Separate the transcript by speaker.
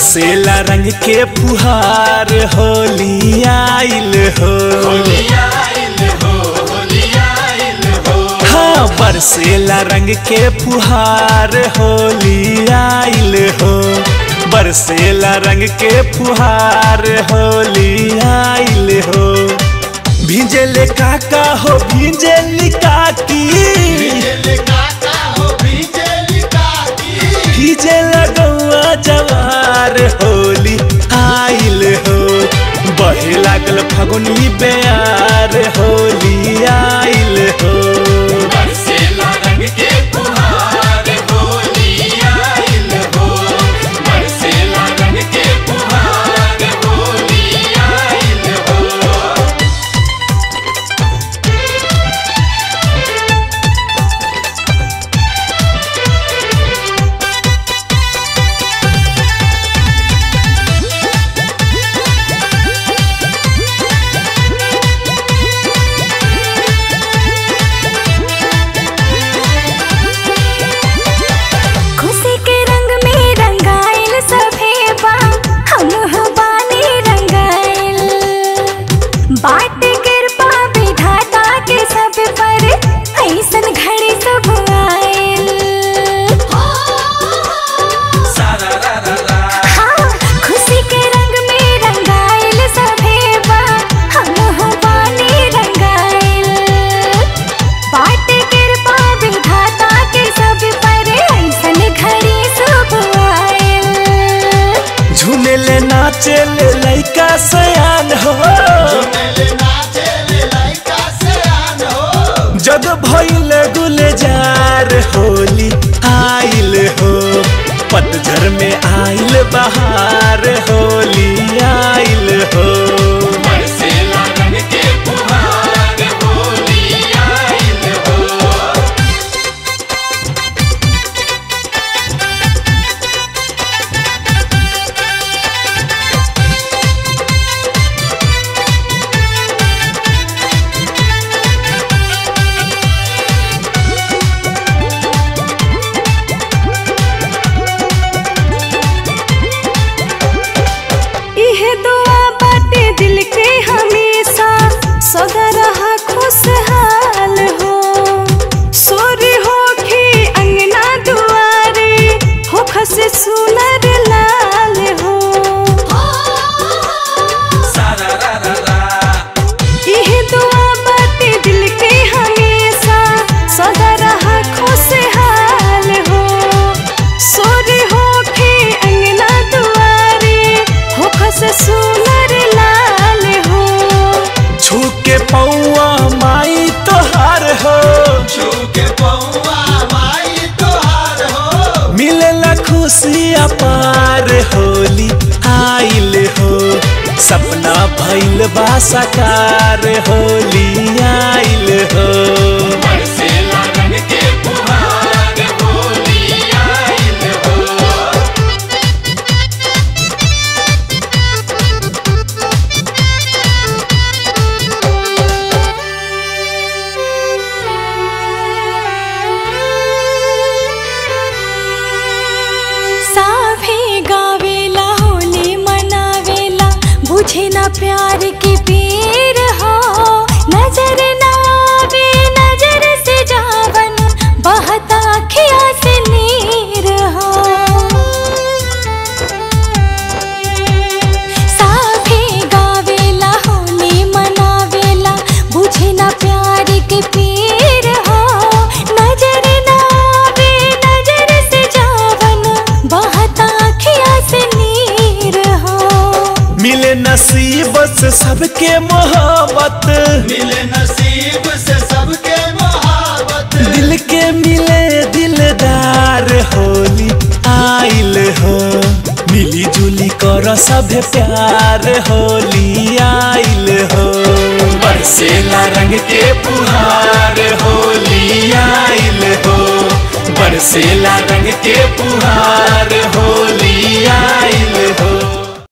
Speaker 1: बरसेला रंग के फुहार होली आइल हो हाँ बरसेला रंग के फुहार होली आइल हो बरसेला रंग के फुहार होली आइल हो भींजले काका हो भींजली काकी भीजे लगौआ जवार होली आइल हो बहे लागल फगुनी बेयार होली आइल हो
Speaker 2: खुशी के रंग में रंगाइल सभे बा हम हबानी रंगाइल बाट कृपा विधाता के सब पर ऐसन घड़ी सब आइल हाँ, खुशी के रंग में रंगाइल सभे बा हम हबानी रंगाइल बाट कृपा विधाता के सब पर ऐसन घड़ी सब आइल
Speaker 1: झूमेले नाचेले लइका सयान हो जग भइल गुलजार होली आइल हो पतझर में आइल बहार होली आइल हो
Speaker 2: इहे दुआ बाटे दिल के हमेशा सदा रहा खुशहाल हो सोर हो के अंगना दुआरे हो खसे सुनर लाल हो इहे दुआ बाटे दिल के हमेशा सदा रहा खुशहाल हो सोर हो के अंगना दुआरे हो खस सुनर लाल हो
Speaker 1: झुके पौआ माई तोहार हो मिलेला खुशी अपार होली आइल हो सपना भइल बा साकार होली आइल हो
Speaker 2: साभे गावेला होली मनावेला बुझे ना प्यार के पीर हो नजर ना आवे नजर से जावन बहता खिया से नीर हो साभे गावेला होली मनावेला बुझे ना प्यार के पीर हो नजर ना आवे नजर से जावन बहता खिया से नीर हो
Speaker 1: मिले नसीब से सबके मोहब्बत
Speaker 3: मिले नसीब से सबके मोहब्बत
Speaker 1: दिल के मिले दिलदार होली आइल हो मिली जुली कर सभे प्यार होली आइल हो बरसेला रंग के पुहार होली आइल हो बरसेला रंग के पुहार होली आइल